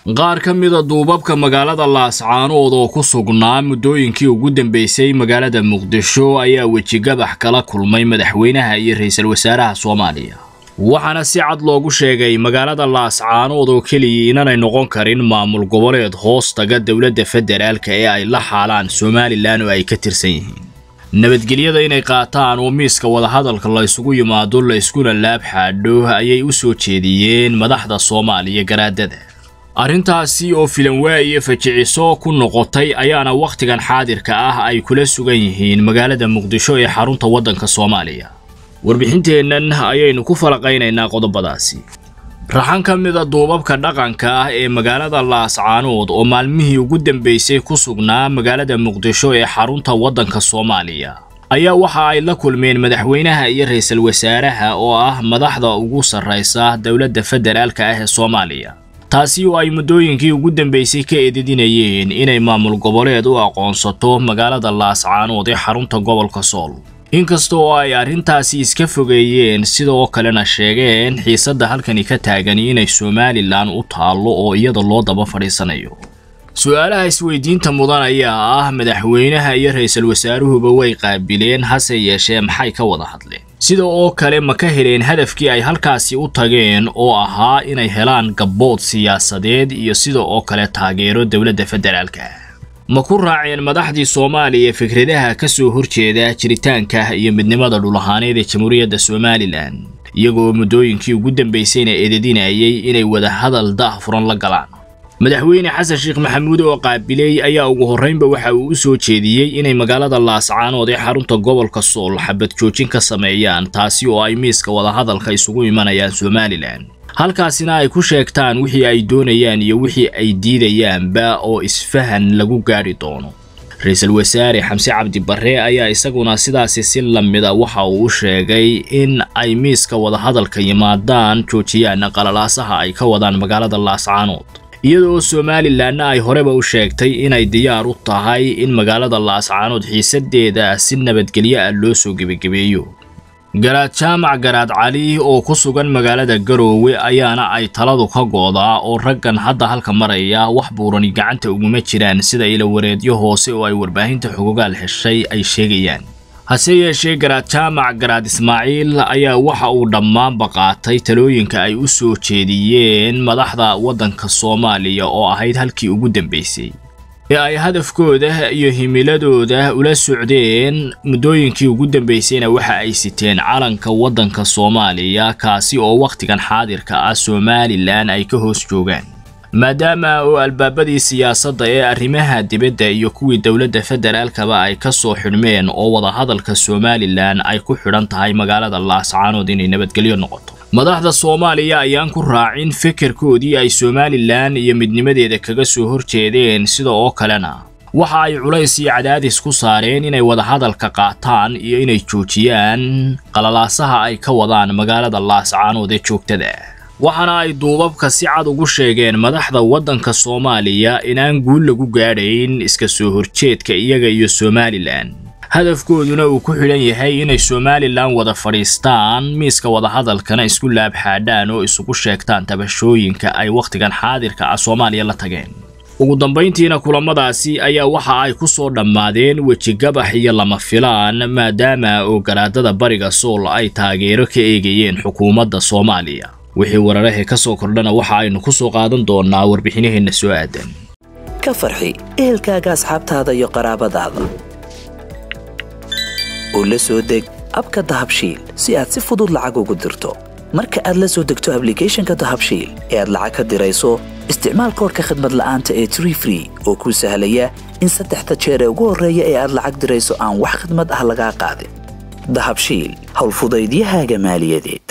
qaar ka mida duubabka magaalada laascaanood oo ku sugnaa muddooyinkii ugu dambeysay magaalada muqdisho ayaa wejigabax kala kulmay madaxweynaha iyo ra-iisul wasaaraha soomaaliya waxaana si cad loogu sheegay magaalada laascaanood oo keliya inanay noqon karin maamul goboleed hoos taga dowladda federaalka ee ay la xaalaan somalilan oo ay ka tirsan yihiin nabadgelyada inay qaataan oo miiska wadahadalka la ysugu yimaado la yskuna laab xaadho ayay u soo jeediyeen madaxda soomaaliya garaadada arrintaasi oo filanwaa iyo fajiciso ku noqotay ayaana wakhtigan xaadirka ah ay kula sugan yihiin magaalada muqdisho ee xarunta waddanka soomaaliya warbixinteennan ayaynu ku falaqaynaynaa qodobadaasi raxan ka mida duubabka dhaqanka ah ee magaalada laascaanood oo maalmihii ugu dambeysay ku sugnaa magaalada muqdisho ee xarunta waddanka soomaaliya ayaa waxa ay la kulmeen madaxweynaha iyo ra-iisul wasaaraha oo ah madaxda ugu sarraysa dowladda federaalka ah ee soomaaliya taasi oo ay muddooyinkii ugu dambeysay ka eedidinayeen inay maamul goboleed u aqoonsato magaalada laascaanood ee xarunta gobolka sool inkasta oo ay arrintaasi iska fogeeyeen sidoo kalena sheegeen xiisadda halkani ka taagani inay somalilan u taallo oo iyada loo daba fadhiisanayo su-aalaha isweydiinta mudan ayaa ah madaxweynaha iyo ra-iisul wasaaruhuba way qaabileen hase yeeshee maxay ka wada hadleen sida oo kale ma ka heleen hadafkii ay halkaasi u tageen oo ahaa inay helaan gabbood siyaasadeed iyo sida oo kale taageero dowladda federaalka ma ku raaceen madaxdii soomaaliya fikradaha ka soo horjeeda jiritaanka iyo midnimada dhulahaaneed ee jamhuuriyadda somalilan iyagoo muddooyinkii ugu dambaysayna eedadinayay inay wadahadal daah furan la galaan madaxweyne xasan sheekh maxamuud oo qaabiley ayaa ugu horraynba waxa uu u soo jeediyey inay magaalada laascaanood ee xarunta gobolka sool xabad joojin ka sameeyaan taasi oo ay miiska wadahadalka isugu imanayaan somalilan halkaasina ay ku sheegtaan wixii ay doonayaan iyo wixii ay diidayaanba oo isfahan lagu gaadhi doono ra-iisul wasaare xamse cabdi barre ayaa isaguna sidaasi si lamida waxa uu u sheegay in ay miiska wadahadalka yimaadaan joojiyaan qalalaasaha ay ka wadaan magaalada laascaanood iyadoo somalilanna ay horeba u sheegtay inay diyaar u tahay in magaalada laascaanood xiisadeeda si nabadgelyo ah loo soo gebagabeeyo garaad jaamac garaad cali oo ku sugan magaalada garoowe ayaana ay taladu ka goodaa oo raggan hadda halka maraya wax buurani gacanta uguma jiraan sida ilawareedyo hoose oo ay warbaahinta xogogaal heshay ay sheegayaan hase yeeshee garaad jaamac garaad ismaaciil ayaa waxa uu dhammaanba qaatay talooyinka ay u soo jeediyeen madaxda waddanka soomaaliya oo ahayd halkii ugu dambaysay ee ay hadafkooda iyo himiladooda ula socdeen muddooyinkii ugu dambaysayna waxa ay siteen calanka waddanka soomaaliya kaasi oo wakhtigan xaadirka ah somalilan ay ka hoos joogaan maadaama oo albaabadii siyaasadda ee arrimaha dibadda iyo kuwii dowladda federaalkaba ay ka soo xidhmeen oo wadahadalka somalilan ay ku xidhan tahay magaalada laascaanood inay nabadgelyo noqoto madaxda soomaaliya ayaan ku raacin fikirkoodii ay somalilan iyo midnimadeeda kaga soo horjeedeen sida oo kalena waxa ay culays iyo cadaadis ku saareen inay wadahadalka qaataan iyo inay joojiyaan qalalaasaha ay ka wadaan magaalada laascaanood ee joogtada waxaana ay duubabka si cad ugu sheegeen madaxda waddanka soomaaliya inaan guul lagu gaadhayn iska soo horjeedka iyaga iyo somalilan hadafkooduna uu ku xidhan yahay inay somalilan wada fadhiistaan miiska wadahadalkana isku laabxaadhaan oo isugu sheegtaan tabashooyinka ay wakhtigan xaadirka ah soomaaliya la tageen ugu dambayntiina kulamadaasi ayaa waxa ay ku soo dhammaadeen wejigabax iyo lama filaan maadaama oo garaadada bariga sool ay taageero ka eegayeen xukuumadda soomaaliya wixii wararahee ka soo kordhana waxa aynu ku soo qaadan doonnaa warbixinaheenna soo aadan ka farxi ehelkaaga asxaabtaada iyo qaraabadaada oo la soo deg abka dahabshiil si aad si fudud lacag ugu dirto marka aad la soo degto ablicathonka dahabshiil ee aad lacag ka dirayso isticmaal koorka khadmad la'aanta ee tree free oo kuu sahlaya in saddexda jeer ee ugu horreeya ee aad lacag dirayso aan wax khadmad ah lagaa qaadin dahabshiil howlfudaydiyahaaga maaliyadeed